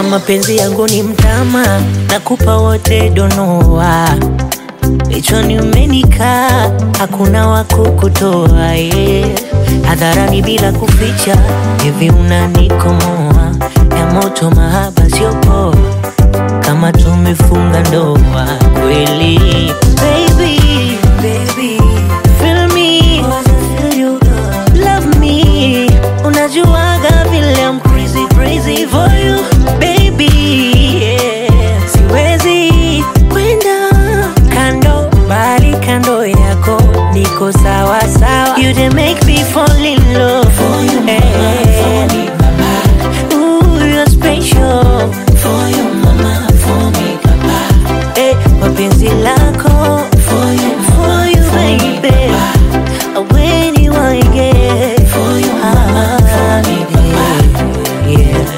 mapenzi yangu ni mtama, nakupa wote donoa Lichoni umenikaa, hakuna wa kukutoa yeah. Hadharani bila kuficha, hivi unanikomoa ya moto, mahaba sio poa, kama tumefunga ndoa kweli. Baby, baby, feel me, feel you, love me. Unajuaga vile I'm crazy, crazy for you, baby, yeah. Siwezi kwenda kando, bali kando yako niko sawa sawa. You dey make me fall in love for you, mama, for me, papa. Ooh, you're special for you, mama, for me, papa. Eh, mapenzi lako for you, for you, baby. When you want get for you, mama, for me, papa. Yeah.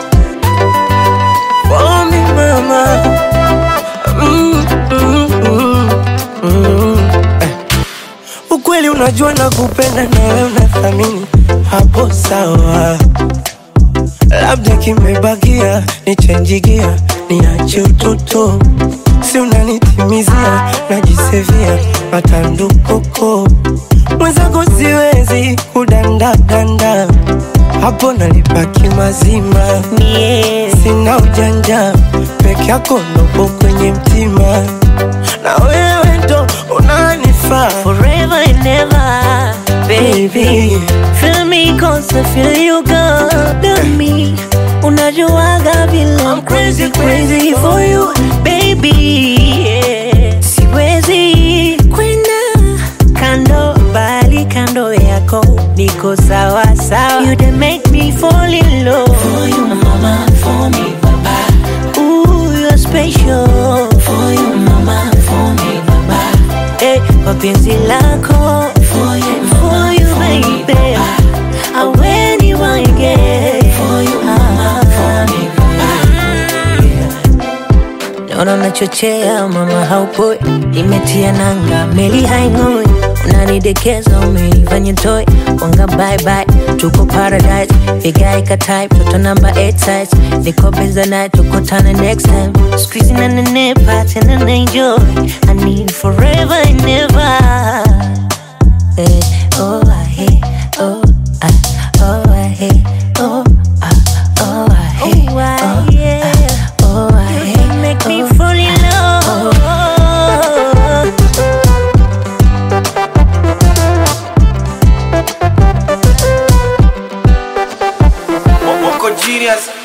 For me mama mm, mm, mm, mm. Eh. Ukweli unajua na kupenda na wewe unathamini hapo sawa, labda kimebakia nichenjigia niache utoto, si unanitimizia najisevia matandukoko mwenzako siwezi kudandadanda hapo nalipaki mazima Yeah. sina ujanja peke yako nopo kwenye mtima na wewe ndo unanifaa forever and ever, baby. Baby. Feel me cause I feel you good on me. Unajuaga vile I'm crazy, crazy for you, baby. Yeah. Siwezi kwenda kando, bali kando yako niko sawa sawa. You dey make me fall in love for you, mama, for me, papa. Ooh, you're special for you, mama, for me, papa. Eh, mapenzi lako for you, for you, baby. I when you want get for you, mama, for me, Naona unachochea mama, haupoi, imetia nanga, meli haing'oi, unanidekeza, umenifanya toy, wanga bye bye, tuko paradise, vigae ka type, toto namba 8 size, niko benza naye, tukutane next time, squeezing na nenepa, tena na enjoy, I need forever and ever. Eh, oh, I hate, oh, I, oh, I hate, oh, I, oh, I hate, oh, I, yeah. oh, I hate, make me fall in love. Wako genius